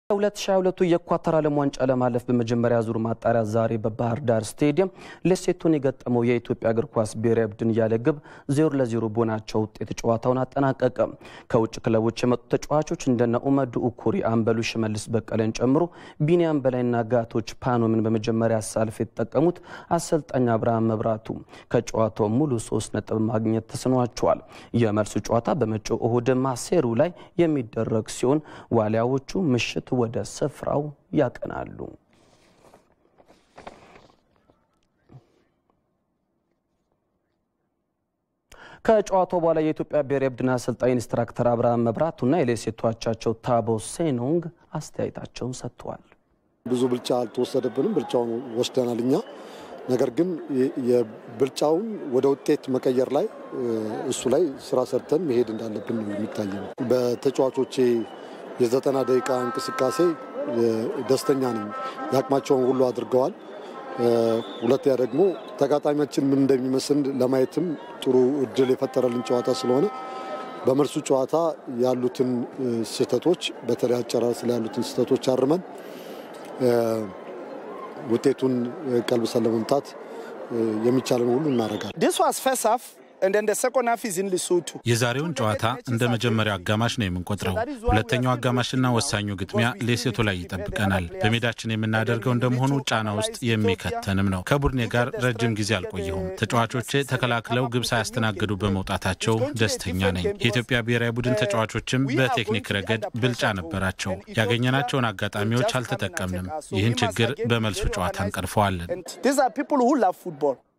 2022 የኳታር ዓለም ዋንጫ ለማለፍ በመጀመሪያ ዙር ማጣሪያ ዛሬ በባህር ዳር ስቴዲየም ሌሴቶን የገጠመው የኢትዮጵያ እግር ኳስ ብሔራዊ ቡድን ያለ ግብ ዜሮ ለዜሮ በሆናቸው ውጤት ጨዋታውን አጠናቀቀ። ከውጭ ክለቦች የመጡ ተጫዋቾች እንደነ ኡመዱ ኡኩሪ፣ አምበሉ ሽመልስ በቀለን ጨምሮ ቢኒያም በላይና ጋቶች ፓኖምን በመጀመሪያ አሳልፍ የተጠቀሙት አሰልጣኝ አብርሃም መብራቱ ከጨዋታው ሙሉ ሶስት ነጥብ ማግኘት ተስኗቸዋል። የመልሱ ጨዋታ በመጪው እሁድ ማሴሩ ላይ የሚደረግ ሲሆን ዋሊያዎቹ ምሽት ወደ ስፍራው ያቀናሉ። ከጨዋታው በኋላ የኢትዮጵያ ብሔራዊ ቡድን አሰልጣኝ ኢንስትራክተር አብርሃም መብራቱና የሌሴቶ አቻቸው ታቦ ሴኖንግ አስተያየታቸውን ሰጥተዋል። ብዙ ብልጫ አልተወሰደብንም፣ ብልጫውን ወስደናል እኛ። ነገር ግን የብልጫውን ወደ ውጤት መቀየር ላይ እሱ ላይ ስራ ሰርተን መሄድ እንዳለብን ነው የሚታይ ነው። በተጫዋቾቼ የዘጠና ደቂቃ እንቅስቃሴ ደስተኛ ነኝ። የአቅማቸውን ሁሉ አድርገዋል። ሁለተኛ ደግሞ ተጋጣሚያችን ምን እንደሚመስል ለማየትም ጥሩ እድል የፈጠረልን ጨዋታ ስለሆነ በመልሱ ጨዋታ ያሉትን ስህተቶች በተለይ አጨራረስ ላይ ያሉትን ስህተቶች አርመን ውጤቱን ቀልብሰን ለመምታት የሚቻለን ሁሉ እናደርጋለን። የዛሬውን ጨዋታ እንደ መጀመሪያው አጋማሽ ነው የምንቆጥረው። ሁለተኛው አጋማሽና ወሳኙ ግጥሚያ ሌሴቶ ላይ ይጠብቀናል። በሜዳችን የምናደርገው እንደመሆኑ ጫና ውስጥ የሚከተንም ነው። ከቡድኔ ጋር ረጅም ጊዜ አልቆየሁም። ተጫዋቾቼ ተከላክለው ግብ ሳያስተናግዱ በመውጣታቸው ደስተኛ ነኝ። የኢትዮጵያ ብሔራዊ ቡድን ተጫዋቾችም በቴክኒክ ረገድ ብልጫ ነበራቸው። ያገኘናቸውን አጋጣሚዎች አልተጠቀምንም። ይህን ችግር በመልሱ ጨዋታ እንቀርፈዋለን።